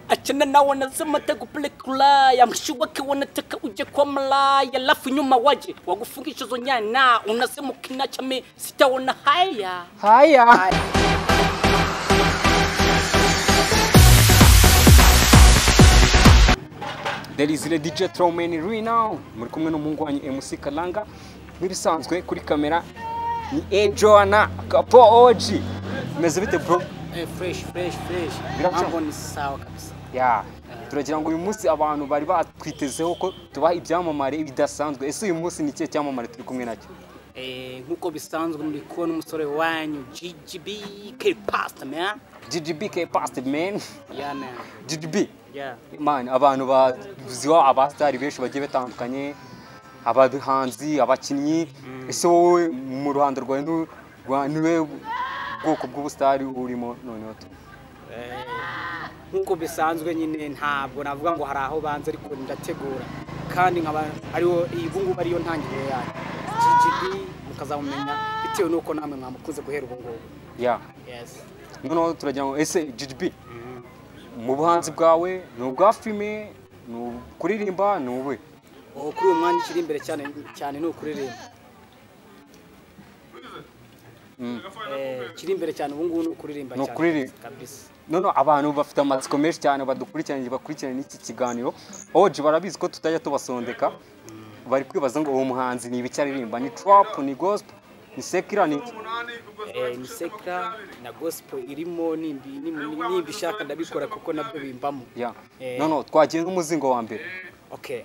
akina na wanazama takupele kulaya mshiwake wanataka uje kwa malaya alafu nyuma waje wakufungisha hizo nyana unasema ukinachame sitaona haya Haya. There is the DJ Tromeni right now. Muri kumwe n'umuhungu wanyu MC Kalanga. Nk'ibisanzwe kuri kamera ni Enjoana Kapo OG. Meze bite bro? Eh, fresh fresh fresh Biraca. mambo ni sawa kabisa Ya. Turagira ngo uyu munsi abantu bari batwitezeho ko tubaha ibyamamare bidasanzwe. Ese uyu munsi ni ikihe cyamamare turi kumwe nacyo? Eh, nk'uko bisanzwe muri kubona umusore wanyu GGB K Pastor man GGBK Past Man. yeah man GGB. yeah Man, abantu baziwa abasitari benshi bagiye batandukanye abahanzi abakinnyi ese wowe mu ruhando rwawe nu- rwa- niwe bwoko bw'ubusitari urimo noneho tu- nk'uko bisanzwe nyine ntabwo navuga ngo hari aho banze ariko ndategura kandi nkaba ariwo iyi ngubu ariyo ntangiriro yayo GGB mukazamumenya bitewe n'uko namwe mwamukunze guhera ubu ngubu ya yes noneho turagira ngo ese GGB mu buhanzi bwawe ni ubwa filime ni ukuririmba ni ube ubu kuri uyu mwanya ukiri imbere cyane cyane ni ukuririmba Eh, kiri imbere cyane ubu ngubu ni ukuririmba Ni cyane ukuririmba. kabisa noneho abantu bafite amatsiko menshi cyane badukurikiranye bakurikirana iki kiganiro oji barabizi ko tutajya tubasondeka bari kwibaza ngo uwo muhanzi ni ibiki aririmba ni trap ni gospel ni sekira ni iki? Eh, ni sekira na gospel irimo nimbi nimbi- nimba ishaka ndabikora kuko nabyo bimbamo ya Eh. noneho twagiye nk'umuzingo wa mbere okay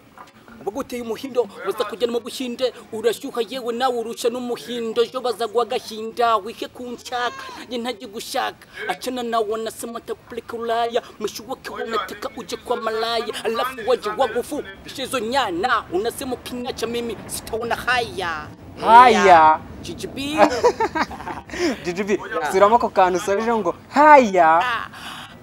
baguteye umuhindo baza kujyana mu buhinde urashyuha yewe nawe urusha n'umuhindo ejo bazagwa agahinda wihe kunshaka njye ntajye gushaka achana nawe nasema atakupeleka ulaya mshiwake wanataka uje kwa malaya alafu waje wagufubisha hizo nyana unasema ukiniacha mimi sitaona haya haya GGB GGB suramo ako kantu usabije ngo haya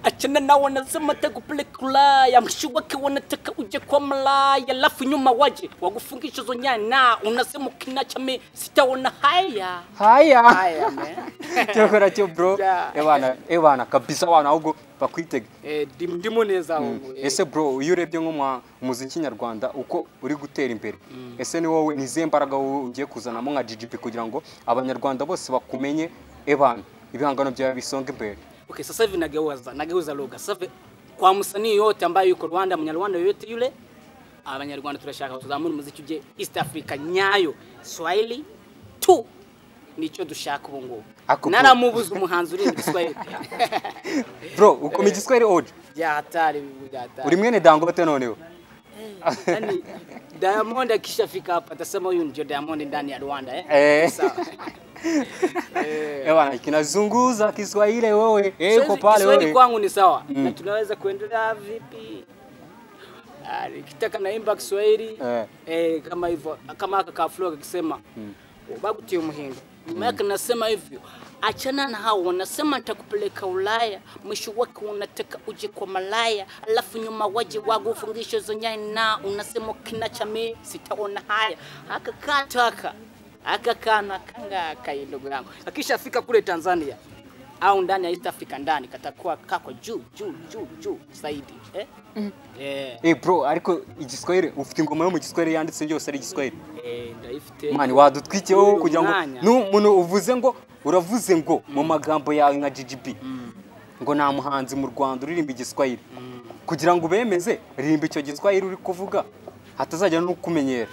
achana nawe wanasema atakupeleka ulaya mshiwake wanataka uje kwa malaya alafu nyuma waje wagufungisha hizo nyana unasema ukiniacha mimi sitaona haya haya aya man cyakora cyo bro Ya. ebana ebana kabisa abantu ahubwo bakwitege Eh, dim- ndimo neza aho eh, ese bro iyo urebye nk'umuziki nyarwanda uko uri gutera imbere ese ni wowe ni izihe mbaraga wowe ugiye kuzanamo nka GGP kugira ngo abanyarwanda bose bakumenye ebana ibihangano byawe bisonga imbere okay sasa hivi nageuza nageuza lugha sasa hivi kwa msanii yote ambaye yuko Rwanda mnyarwanda yoyote yule abanyarwanda turashaka tuzamura umuziki uje East Africa nyayo Swahili tu nicyo dushaka ubu ngubu Ako- naramubuza umuhanzi urimba Swahili bro ukoma igiswahili oje byahatari byahatari uri mwene dangote noneho Yaani, Diamond akishafika hapa atasema huyu ndio Diamond ndani ya Rwanda eh? Eh. Sawa. ebana kinazunguza kiswahili wewe eh, uko Swahili- pale Kiswahili wewe kwangu ni sawa na tunaweza kuendelea vipi? Ah, Nikitaka naimba Kiswahili Eh. eh, kama hivyo kama aka ka flow akisema bagutie muhingo nyuma yake nasema hivyo achana na hao wanasema nitakupeleka Ulaya, mwisho wake unataka uje kwa malaya, alafu nyuma waje wagufungisha hizo nyaya, na unasema kinacha mimi sitaona haya. Akakaa taka akakaa na kanga kai ndugu yangu, akishafika kule Tanzania au ndani ya East Africa ndani katakuwa kako juu juu juu juu zaidi eh? Eh, Eh bro ariko igiswahili ufite ingoma yo mu giswahili yanditse byose ari igiswahili eh, ndayifite mani wadutwikiye wowe Uyu kugira ngo mwanya. n'umuntu uvuze ngo uravuze ngo mu magambo yawe nka GGB ngo nta muhanzi mu Rwanda uririmba igiswahili kugira ngo ubemeze ririmba icyo giswahili uri kuvuga hatazajya n'ukumenyera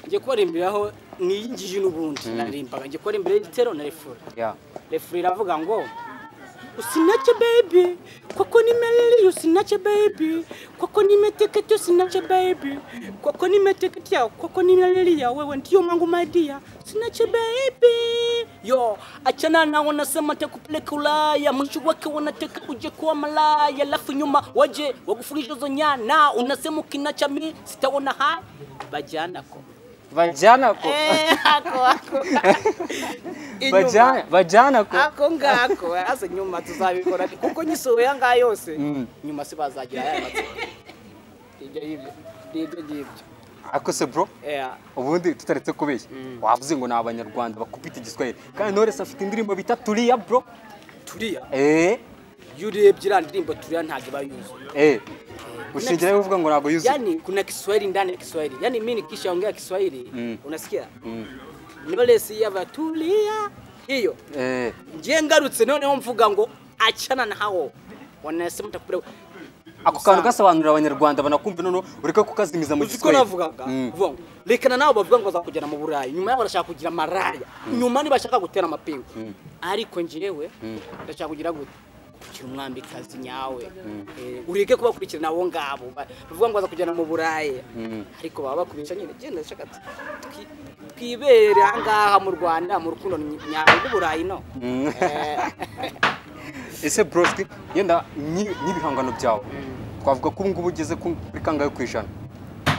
njye kubaririmbiraho niyingije n'ubundi naririmbaga njye kuba imbere y'igitero na refura Ya. refura iravuga ngo usinache baby kwako nimelili usinache baby kwako nimeteketea usinache baby kwako nimeteketea kwako nimelilia wewe ndio mwangu madia usinache baby yo achana na wanasema takupeleka ulaya mwisho wake wanataka uje kuwa malaya alafu nyuma waje wakufungisha hizo nyana unasema ukinacha mi sitaona ha bajyana ko bajyana ko ako ako bajyana bajyana ko ako ngako asa nyuma tuzabikora kuko nyisuwe yanga yose nyuma se bazagira aya matsiko ibyo ngibyo ngibyo ngibyo ariko se bro Yeah. ubundi tutaretse kubeshya wavuze ngo ni abanyarwanda bakubita igiswahili kandi noresi afite indirimbo bita turiya bro turiya eh iyo urebye iriya ndirimbo turiya ntabwo iba yuzuye eh ushingira uvuga ngo ntabwo yuzuye yani kuna Kiswahili ndani ya Kiswahili yani mimi nikishaongea Kiswahili Mm. unasikia Mm. nibalesi y'abatulia hiyo eh ngiye ngarutse noneho mvuga ngo achana na hao wanasema takupeleka ako kantu gasobanurira abanyarwanda banakumva noneho ureke kukazimiza mu uzi ko giswahili navugaga Mm. vuga ngo rekana nabo bavuga ngo bazakugera mu burayi nyuma yaho barashaka kugira maraya nyuma ntibashaka gutera amapingu ariko njyewe ndashaka kugira gute kugira umwambikazi nyawe Eh, ureke kubakurikirana abo ngabo Ba- bavuga ngo bazakujyana mu burayi Mm. ariko baba bakubeshya nyine genda ndashaka tu- twi- twibere aha ngaha mu rwanda mu rukundo ny- nyawe rw'uburayi no Mm. Eh. ese broski yenda n'i- n'ibihangano byawe twavuga ko ubu ngubu ugeze ku- kuri kangahe ku ijana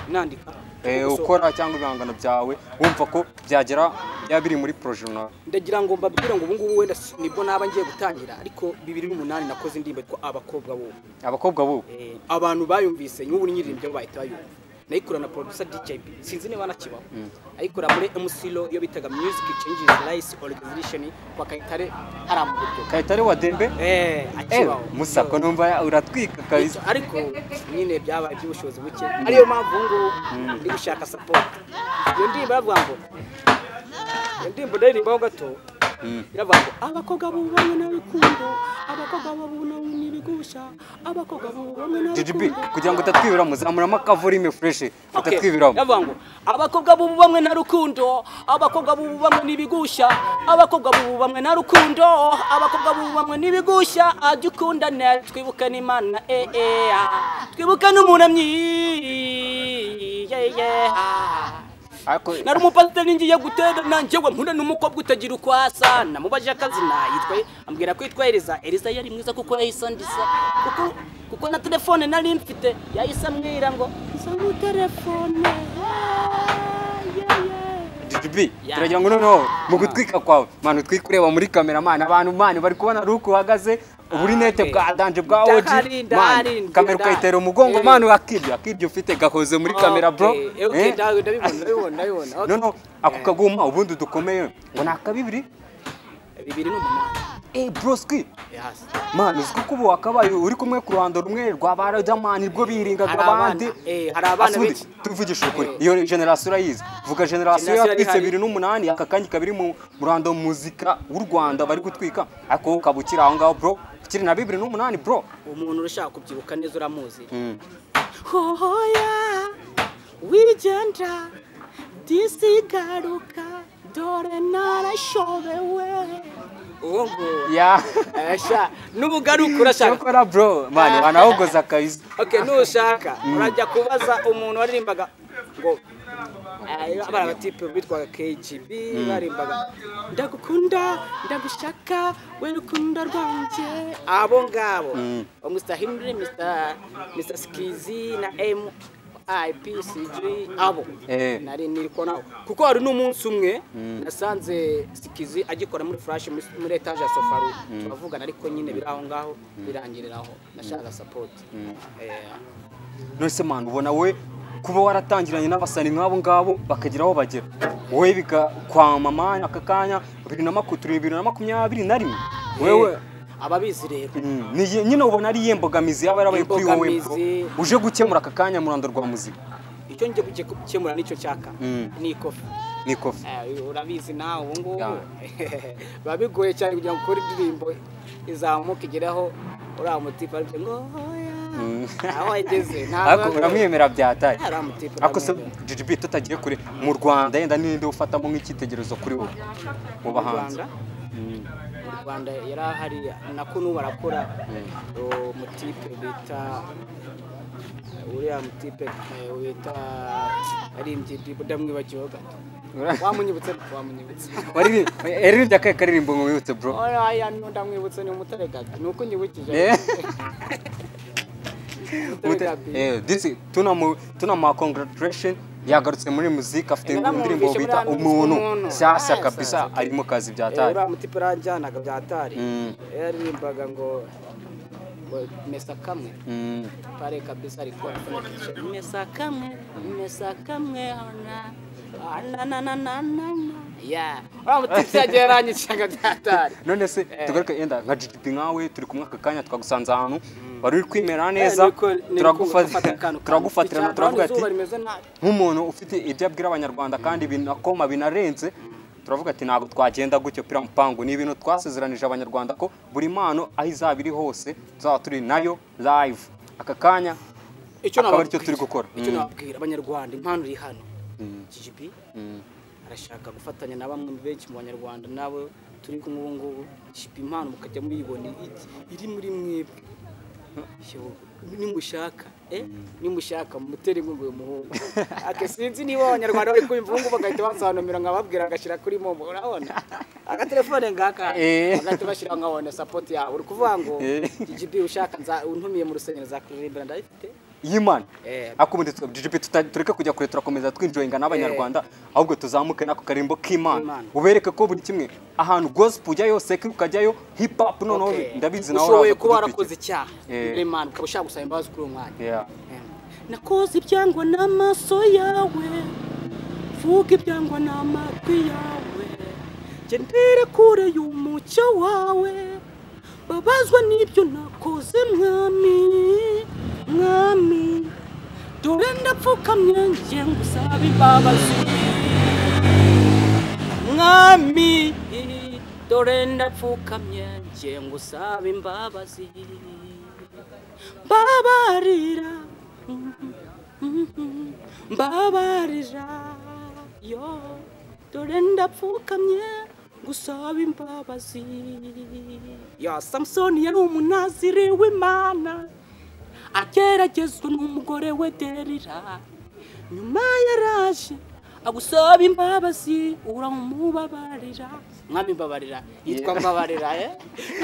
nandika Eh, Gukoso- ukora cyangwa ibihangano byawe wumva ko byagera byaba biri muri proje runaka ndagira ngo mbabwire ngo ubungubu wenda si- nibwo naba ngiye gutangira ariko bibiri n'umunani nakoze indirimbo yitwa abakobwa bo abakobwa bo Eh, abantu bayumvise n'ubu nyiririmbye bo bahita bayumva nayikora na producer DJB sinzi niba anakibaho ayikora muri MC Law iyo bitaga Music Changes Lives Organization kwa Kayitare hari mu buryo kayitare wa dembe eh Eh, akibaho musako numva uratwika kabisa ariko nyine byabaye iby'ubushobozi buke ariyo mpamvu ubu ngubu ndi gushaka support iyo ndirimbo iravuga ngo iyo ndirimbo ndaririmbaho gato iravuga ngo abakobwa b'ubu bamwe n'abikundo abakobwa b'ubu nabo n'ibigusha abakobwa b'ubu bamwe GGB n'abikundo kugira ngo utatwibira muzamuramo akavorime fureshi Okay, utatwibiramo ndavuga ngo abakobwa b'ubu bamwe na rukundo abakobwa b'ubu bamwe n'ibigusha abakobwa b'ubu bamwe na rukundo abakobwa b'ubu bamwe n'ibigusha ajya ukundane twibukane imana eh eh ah. twibukane umunamyi yeah, yeah, ah. ariko nari umupasiteri ngiye guterana njyewe mpura n'umukobwa utagira uko asa namubaje akazina yitwaye ambwira ko yitwa Eliza Eliza yari mwiza kuko yahise andisa kuko kuko na telefone nari mfite yahise ambwira ngo nsaba telefone GGB turagira ngo noneho mu gutwika kwawe manu utwike ureba muri kamera mani abantu mani bari kubona ruko uhagaze uburinete bwa danje bwa oji Ndahari, ndahari, mani ndahari. kamera ukayitera umugongo Eh. mani akirya akirya ufite gahoze muri kamera bro okay Eh. ndawe ndabibona ndabibona ndabibona okay. noneho ako kaguma ubundi dukomeye ngo ni akabibiri bibiri n'umunani eh broski yes. mani uzi ko ubu wakabaye uri kumwe ku ruhando rumwe rwa ba Riderman ubwo biringaga hari abana abandi eh hari abana Asundi, benshi tuvugishije ukuri iyo generasiyo urayizi vuga generasiyo Generasiyo yatwitse yarihari. bibiri n'umunani aka kanya ikaba iri mu muranda wa muzika w'u rwanda bari gutwika ariko wowe ukaba ukiri aho ngaho bro ukiri na bibiri n'umunani bro umuntu urashaka kubyibuka neza uramuzi Mm. hoya wigenda disigaruka dore narashobewe uwo nguwo ya asha n'ubugaruka urashaka cyokora bro mani wanahogoza kabisa okay nushaka urajya kubaza umuntu waririmbaga ngo eh, bariya batipe bitwaga KGB barimbaga ndagukunda ndagushaka we rukundo rwanjye abo ngabo Mm. Ba Mr Henry Mr Mr Skizi na M IPCG abo Eh. nari niri kubona kuko hari n'umunsi umwe nasanze Skizi agikora muri flash muri muri etage ya Sofaru turavugana ariko nyine biri aho ngaho birangirira aho nashaka support eh nonese mani ubona we kuba waratangiranye n'abasani nk'abo ngabo bakagira aho bagera wowe bigakwama mani aka kanya bibiri na makumyabiri bibiri na makumyabiri na rimwe wewe ababizi rero Mm, ni ye- nyine ubona ari iye mbogamizi yaba yarabaye kuri wowe bro. Imbogamizi. uje gukemura aka kanya mu rwanda rwa muzika icyo ngiye kujya gukemura nicyo nshaka Mm. ni ikofi ni kofi Eh, urabizi nawe ubu ngubu Ya. biba bigoye cyane kugira ngo ukore indirimbo izamuka igeraho uriya mutipe aribyo ngo oya Mm. aho ageze ariko uramwemera byataye Uriya mutipe ariko se uramwemera. GGB tutagiye kure mu rwanda yenda ninde ufatamo nk'icyitegererezo kuri wowe Mu mu bahanzi Rwanda- mu rwanda yari ahari nako n'ubu arakora uwo mutipe bita uriya mutipe eh, wita aririmbye indirimbo ndamwibagiwe gato wamunyibutse wamunyibutse Wariri- yaririmbye akahe karirimbo ngo wibutse bro oya ndamwibutse ni umutare gato ni uko unyibukije Eh. Umutare gato Eh, this- tunamu- tunamuha congratulation yagarutse muri muzika afite Naramwumvishe indirimbo muri bita hano muzika umuntu umuntu. nshyashya Ah, kabisa sasa. ari mu kazi Eh, byataye uriya mutipe ranjyanaga byatari Mm. yaririmbaga ngo ngo mesa kamwe Mm. pare kabisa ariko mesa kamwe mesa kamwe ona Ah, na na na na na na yeah uramutizageranye cyanga cyatari none se tugaruke yenda nka GDP nkawe turi kumwe aka kanya twagusanze ahantu wari uri kwimera neza turagufatirana turavuga ati nk'umuntu ufite ibyo abwira abanyarwanda kandi binakoma binarenze turavuga ati ntabwo twagenda gutyo pira mpangu ni ibintu twasezeranije abanyarwanda ko buri mpano aho izaba iri hose tuzaba turi nayo live aka kanya icyo akaba nababwira aricyo turi gukora icyo nababwira abanyarwanda impano iri hano GGB arashaka gufatanya na bamwe benshi mu banyarwanda nawe turi kumwe ubu ngubu GGB impano mukajya muyibona iri- iri muri mwebwe Yo, nimushaka eh nimushaka mutere inkunga uyu muhungu ake sinzi niba abanyarwanda bari kumva ubu ngubu bagahita bansobanurira nkababwira agashyira kuri momo urabona agatelefone ngaka Eh. bagahita bashyiraho nkabona sapoti yawe uri kuvuga ngo Eh. GGB ushaka nza- untumiye mu rusengero zakuririmba ndabifite y'imana Eh. akubonye GDP tuta- tureke kujya kure turakomeza twinjoyinga n'abanyarwanda ahubwo tuzamuke n'ako karimbo k'imana K'Imana. ubereke ko buri kimwe ahantu gospel ujyayo seki ukajyayo hip hop noneho Okay. ndabizi nawe ushoboye uraza kuba kudukurikira. warakoze icyaha Eh. Imana ukaba ushaka gusaba imbabazi kuri uwo mwanya Yeah. Eh. nakoze ibyangwa n'amaso yawe vuga ibyangwa n'amatwi yawe gendera kure y'umucyo wawe babazwa n'ibyo nakoze mwami mwami dore ndapfukamye ngiye ngusaba imbabazi mwami dore ndapfukamye ngiye ngusaba imbabazi mbabarira mbabarira yo dore ndapfukamye ngusaba imbabazi ya samusoni yari umunaziri w'imana ageragezwa n'umugore we derira nyuma yaraje agusaba imbabazi uramubabarira mwami mbabarira yitwa mbabarira eh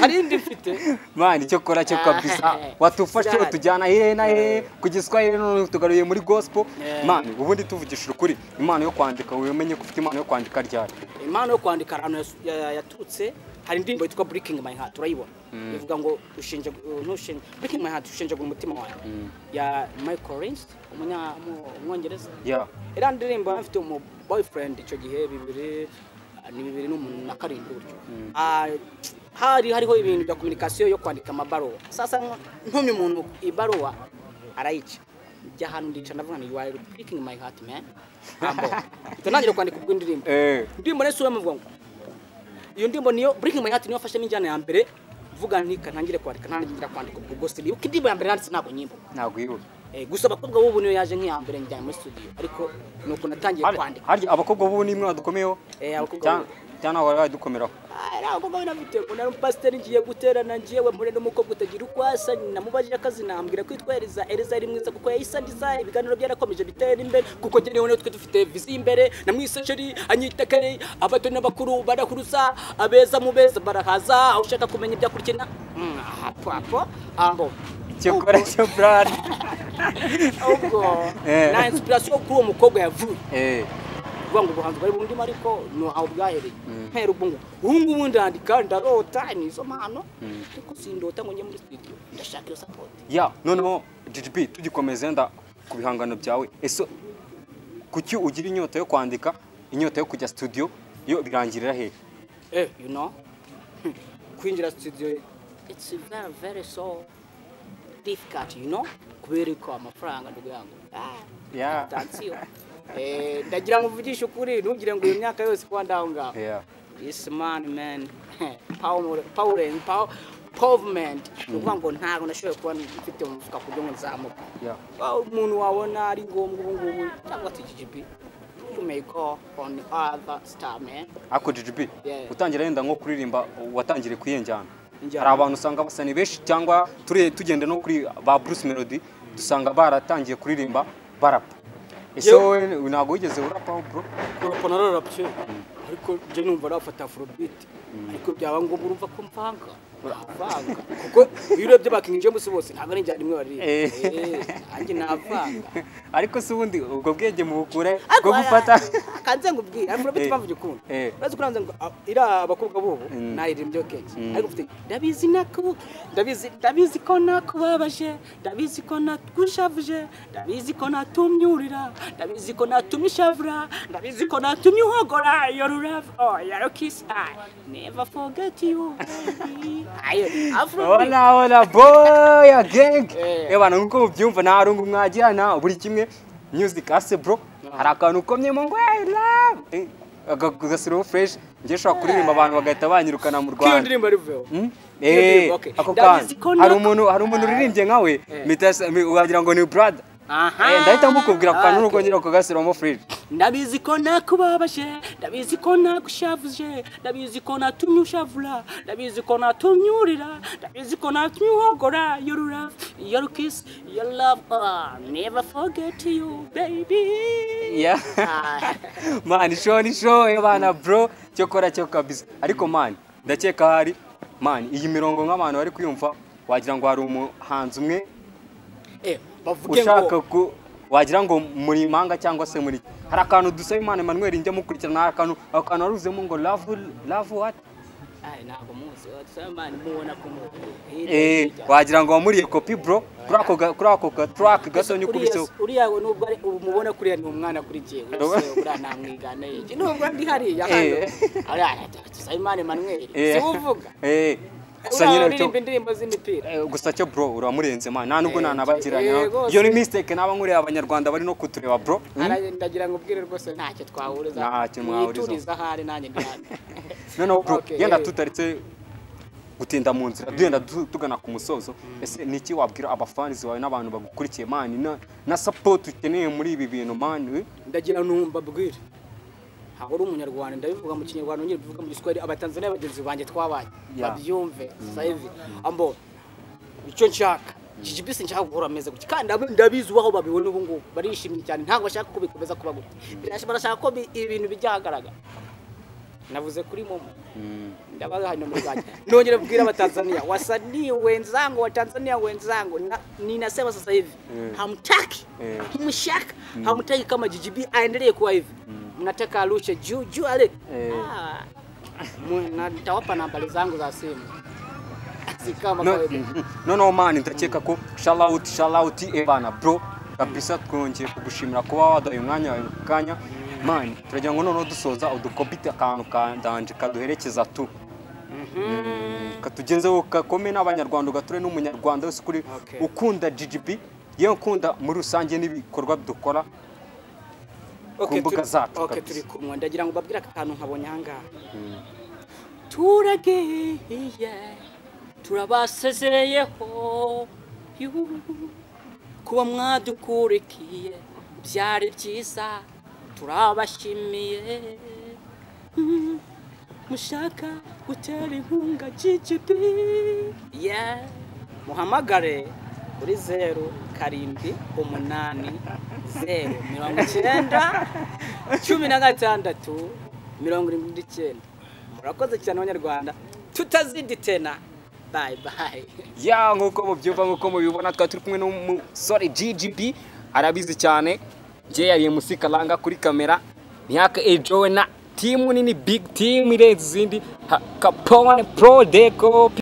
arindi mfite mani icyo kora cyo kabisa watufashe Cyane. utujyana hehe na hehe ku giswahili none tugaruye muri gospel Yeah. mani ubundi tuvugishije ukuri imana yo kwandika wimenye ko ufite impano yo kwandika ryari impano yo kwandika ahantu yas- ya- yaturutse hari indirimbo yitwa breaking my heart turayibona ivuga ngo ushinja ntushinja breaking my heart ushinjagura umutima wawe ya Michael Rins umunya- mu- umwongereza Yeah. era ndirimbo yari afite umu boyfriend icyo gihe bibiri ni bibiri n'umuntu na karindwi gutyo Ah, hari hariho ibintu bya communication yo kwandika amabaruwa sasa nko- ntumye umuntu ibaruwa arayica njya ahantu ndica ndavuga ngo you are breaking my heart man ambo tutangira kwandika ubwo indirimbo Eh. ndirimbo rero si wowe muvuga ngo iyo ndirimbo niyo breaking my heart niyo wafashemo injyana ya mbere vuga ntika ntangire kwandika ntangira kwandika ubwo gose niyo indirimbo ya mbere nanditse ntabwo nyimbo ntabwo yibuka Eh, gusa abakobwa b'ubu niyo yaje nk'iya mbere njyanye muri studio ariko ni ukuntu natangiye kwandika harya abakobwa b'ubu ni imwe badukomeyeho Eh, abakobwa Cyangwa- b'ubu. cyangwa ntabwo bari badukomeraho Ah, ari abakobwa binafite ngo nari umupasiteri ngiye guterana ngiyewe mpure n'umukobwa utagira uko asa namubajije akazi nambwira ko yitwa Eliza Eliza yari mwiza kuko yayisandiza ibiganiro byarakomeje bitera imbere kuko njyewe niwe twe dufite viziyo imbere namwisasheri anyita kare abato n'abakuru barakuruza abeza mu beza barahaza ushaka kumenya ibyakurikina Mm, hapo hapo ambo icyo kora cyo brad ubwo Eh. na inspiration kuri uwo mukobwa yavuye eh kuvuga ngo ubuhanzi bwari bundimo ariko ni aho bwahereye mpera ubwo ngubu ubu ngubu ndandika ndarota ni izo mpano ariko sindota ngo njye muri studio ndashaka iyo support ya noneho GGB tugikomeza yenda ku bihangano byawe ese kuki ugira inyota yo kwandika inyota yo kujya studio yo birangirira hehe eh you know kwinjira studio it's very very so difficult you know kubera ko amafaranga ndugu yangu ah Yeah. tansiyo eh ndagira ngo uvugishe ukuri ntugire ngo iyo myaka yose kuba ndaho ngaho Yeah. Yes man man power power and power pavement ni ukuvuga ngo ntabwo nashoboye kuba mfite mu mufuka kugira ngo nzamuke Yeah. Wa- umuntu wabona ari ngombwa ubu ngubu cyangwa se GGB you may go on other star man ariko GGB Yeah. utangira yenda nko kuririmba watangiriye kuyinjyana Njyana. hari abantu usanga basa ni benshi cyangwa ture- tugenda no kuri ba Bruce Melody dusanga baratangiye kuririmba barapa ese Yewe. wowe ntabwo wigeze urapaho bro urapfa nararapye ariko njye numva arafata afrobeat ariko byaba ngombwa urumva ko mvanga navanga kuko iyo urebye bakingi james bose ntabwo ari njyana imwe baririmba Eh. Eh, nanjye navanga ariko se ubundi ubwo bwenge mubukure Ariko bwo gufata akanze ngo ubwire ariko urabona Eh. impamvu gikunda Eh. urazi ko nanze ngo ah, iriya abakobwa b'ubu Mm. nayiririmba iyo keke Mm. ariko mfite ndabizi nako ndabizi ndabizi ko nakubabaje ndabizi ko natwishavuje ndabizi ko natumye urira ndabizi ko natumye ushavura ndabizi ko natumye uhogora iyo rurava oh yaro kiss i never forget you baby ayo afro Ona ona boya gang. Eh. Eh bana nkuko mubyumva nta rungu mwagirana buri kimwe music ase bro. Hari akantu ukomyemo ngo I love. Eh, aga- Agasiro fresh ngiye shaka kuririmba abantu bagahita banyirukana mu kiyo Rwanda. ndirimbo arivuyeho Hmm? Iyo Eh, ndirimbo, okay. ako Ndabizi ko kantu. Hari nako- umuntu hari umuntu uririmbye nkawe. Eh. Mitasa mi- wagira ngo ni brother. aha Eh ndahita mukubwira ku kantu Okay. n'ubwo nyira ko gasiro mo fresh. ndabizi ko nakubabaje ndabizi ko nagushavuje ndabizi ko natumye ushavura ndabizi ko natumye urira ndabizi ko natumye uhogora your love your kiss your love ah, never forget you baby Yeah. Ah, man show ni show eh, bana bro cyo kora cyo kabisa ariko man ndakeka hari man iyi mirongo nk'abantu bari kuyumva wagira ngo hari umuhanzi umwe eh, bavuge ushaka ngo ku wagira ngo muri manga cyangwa se muri hari akantu dusaba imana Emmanuel njya mukurikirana hari akantu ako kantu waruzemo ngo love love what Ay, ntabwo muzi wasamani mubona ko eh wagira ngo wamuriye copy bro kuri ako ga- kuri ako ga track gasonye ukubise uriya we nubwo ari- ubu mubona kuriya ni umwana kuri jyewe Ro- uriya uriya ntamwigana yiki nubwo ndi hariya Eh. tusaimane manweri eh siwuvuga eh gusa uriya nyine cyo uririmba indirimbo z'imipira Eh, gusa cyo bro uramurenze man nta nubwo Eh, eh, nanabagirana rwose. iyo ni mistake naba nkureba abanyarwanda bari no kutureba bro Mm. Ara- ndagira ngo ubwire rwose ntacyo twahuriza Ntacyo mwahurizaho. Mwituriza ahari nanjye ndi hano noneho bro Okay, yenda eh. tutaritse gutinda mu nzira duhenda tu- tugana ku musozo ese ni iki wabwira abafanizi bawe n'abantu bagukurikiye mani na, na support ukeneye muri ibi bintu mani ndagira numva bwire ntabwo uri umunyarwanda ndabivuga mu kinyarwanda nyine bivuga mu giswahili abatanzaniya bagenzi banjye twabanye Yeah. babyumve sayivi ambo icyo nshaka iki kibisi nshaka guhora ameze gutya kandi ndab- ndabizi ubaho babibona ubu ngubu barishimye cyane ntabwo bashaka ko bikomeza kuba gutya Birash- barashaka ko bi- ibintu bijya ahagaragara navuze kuri momo ndabaha nomero zanjye nongere bwira abatanzania wasanii wenzangu wa tanzania wenzangu na- ninasema sasa hivi Mm. hamtaki Mm. hamshaki hamtaki kama GGB aendelee kuwa hivi mnataka arushe juu juu ale Mm. Ah. Mu- na- nitawapa nambari zangu za simu Si kama No- kawaida. mhm. noneho mani ndakeka ko shalawuti shalawuti ebana bro kabisa twongeye kugushimira kuba waduhaye umwanya wawe mu kanya mani turagira ngo noneho dusoza udukopite akantu ka ndanje kaduherekeza tu katugenzeho kakome n'abanyarwanda ugature n'umunyarwanda wese kuri Okay. ukunda GGB yewe ukunda muri rusange n'ibikorwa dukora Okay, mbuga turi- zacu okay, kabisa. turi kumwe ndagira ngo babwire aka kantu nkabonye ahangaha turagiye turabasezeyeho yu, kuba mwadukurikiye byari byiza turabashimiye Mm, mushaka gutera inkunga GGB yeah. muhamagare kuri zeru karindwi umunani zeru mirongo icyenda cumi na gatandatu mirongo irindwi n'icyenda murakoze cyane abanyarwanda tutaziditena bayi bayi ya nk'uko mubyumva nk'uko mubibona twari turi kumwe n'umusore GGB arabizi cyane njye yariye musi karanga kuri kamera ntiyaka ejo we na timu nini big timu irenze izindi ha- kapone pro deco